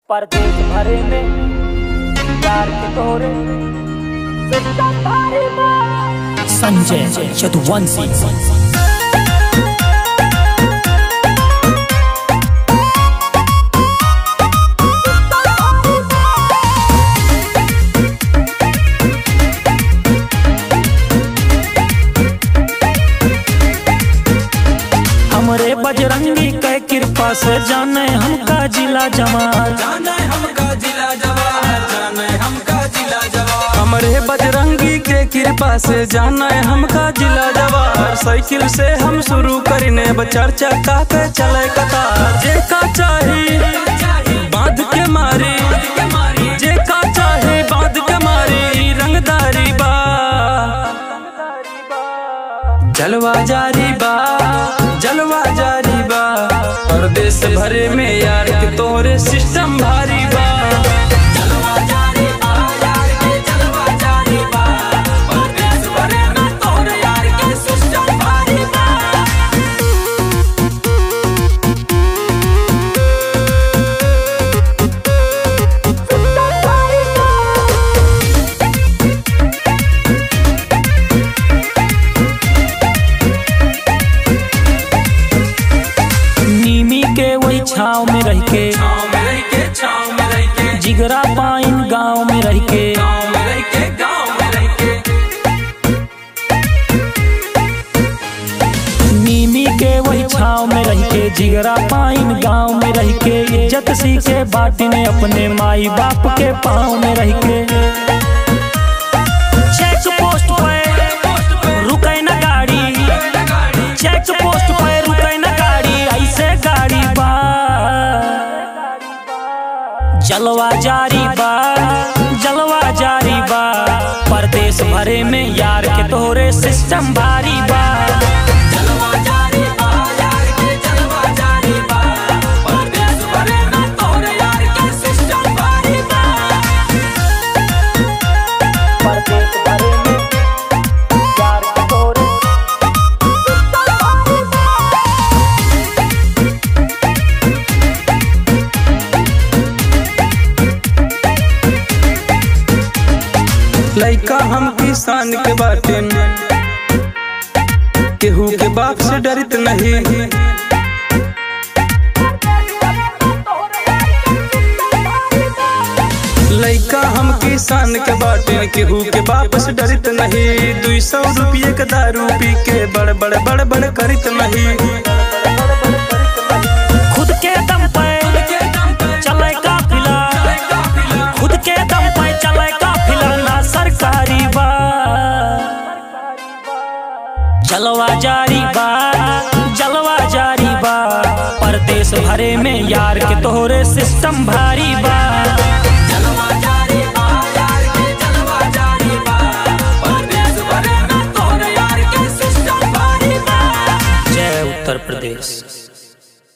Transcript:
परदेश भरे में प्यार के तोरे सिस्टम भारी में संजय यदुवंशी हमरे बजरंगी के कृपा से जाने हमका जिला जमाल जाने हमका जिला जवाहर जाने हमका जिला जवाहर हमरे बजरंगी के कृपा से जाने हमका जिला जवाहर साइकिल से हम शुरू करने बचर चक्का पे चले कतार जे का चाही बांध के मारी जे का चाही बांध के मारी रंगदारी बा जलवा जारी बा जलवा जारी बा परदेश भरे में यार के तोरे सिस्टम भारी बा जलवा जारी बा यार के जलवा जारी बा परदेश भरे में तोरे यार के सिस्टम भारी बा नीमी के वही छाव में रह के छाँव में रह के छाँव में रह के जिगरा पाइन गांव में रह के गाँव में रह के गाँव में रह के नीमी के वही छाव में रह के जिगरा पाइन गांव में रह के इज्जत सीखे बाटने अपने माई बाप के पाँव में रह के चेक पोस्ट पे रुके न गाड़ी चेक पोस्ट पे रुके न गाड़ी ऐसे गाड़ी बा जलवा जारी बा जलवा जारी बा परदेश भरे में यार के तोरे सिस्टम भारी बा जलवा जारी बा यार के जलवा जारी बा परदेश भरे में तोरे यार के सिस्टम भारी बा परदेश भरे में प्यार के तोरे सिस्टम भारी में लइका हम किसान के बाटे केहू के बाप से डरित नहीं लइका हम किसान के बाटे केहू के बाप से डरित नहीं दुई सौ रुपये के दारू पी के बड़ बड़ बड़ बड़ करित नहीं खुद के दम पे चले काफिला खुद के दम पे चले काफिला ना सरकारी बा जलवा जारी बा जलवा जारी बा परदेश भरे में यार के तोहरे सिस्टम भारी बा जलवा जारी बा यार के जलवा जारी बा परदेश भरे में तोरे यार के सिस्टम भारी बा जय उत्तर प्रदेश